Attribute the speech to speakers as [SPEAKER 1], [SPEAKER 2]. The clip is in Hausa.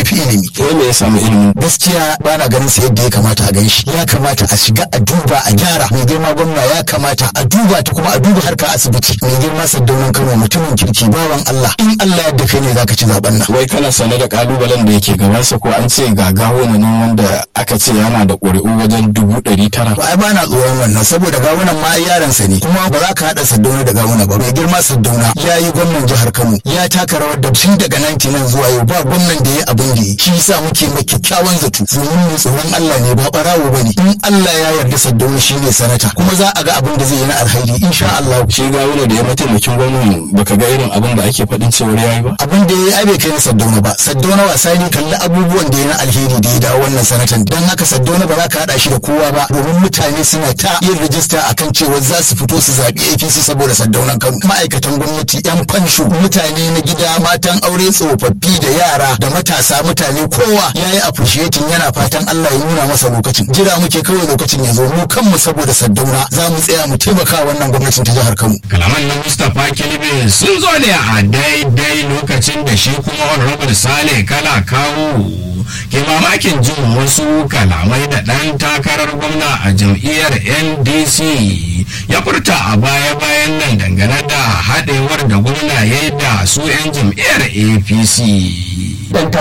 [SPEAKER 1] fi ilimi
[SPEAKER 2] ko me ya samu ilimi
[SPEAKER 1] gaskiya ba na ganin sa yadda ya kamata a ganshi ya kamata a shiga a duba a gyara mai girma gwamna ya kamata a duba ta kuma a duba harka asibiti mai girma saddaunan kano mutumin kirki bawan Allah in Allah yadda kai ne zaka ci zaben nan
[SPEAKER 2] wai kana sane da kalubalen da yake gabansa ko an ce ga gawuna nan wanda aka ce yana da ƙuri'u wajen dubu ɗari tara
[SPEAKER 1] ai ba na tsoron wannan saboda gawunan ma ai yaransa ne kuma ba za ka haɗa saddauna da gawuna ba mai girma saddauna ya yi gwamnan jihar kano ya taka rawar da tun daga 99 zuwa yau ba gwamnan da ya abin da yi shi yasa muke mai kyakkyawan zato domin mu tsoron Allah ne ba barawo ba ne in Allah ya yarda saddauna shi ne sanata kuma za a ga abin da zai yi na alhairi insha Allah
[SPEAKER 2] shi gawuna da ya mataimakin gwamnan baka ga irin abin da ake faɗin cewar yayi ba
[SPEAKER 1] abin da ya yi ai bai kai na saddauna ba saddauna wasa ne kalli abubuwan da ya na alheri da ya dawo wannan sanatan don haka saddauna ba za ka haɗa shi da kowa ba domin mutane suna ta yin rijista akan cewa za su fito su zaɓi APC saboda saddaunan Kano ma'aikatan gwamnati yan fansho mutane na gida matan aure tsofaffi da yara da matasa mutane kowa ya yi appreciating yana fatan Allah ya nuna masa lokacin jira muke kawai lokacin ya zo mu kanmu saboda saddauna za mu tsaya mu taimaka wannan gwamnatin ta jihar Kano
[SPEAKER 3] kalaman na mustapha kilibin sun zo ne a daidai lokacin da shi kuma honorable sale kala kawo ke mamakin jin wasu kalamai da ɗan takarar gwamna a jam'iyyar ndc ya furta a baya-bayan nan dangane da haɗewar da gwamna ya yi da su 'yan jam'iyyar apc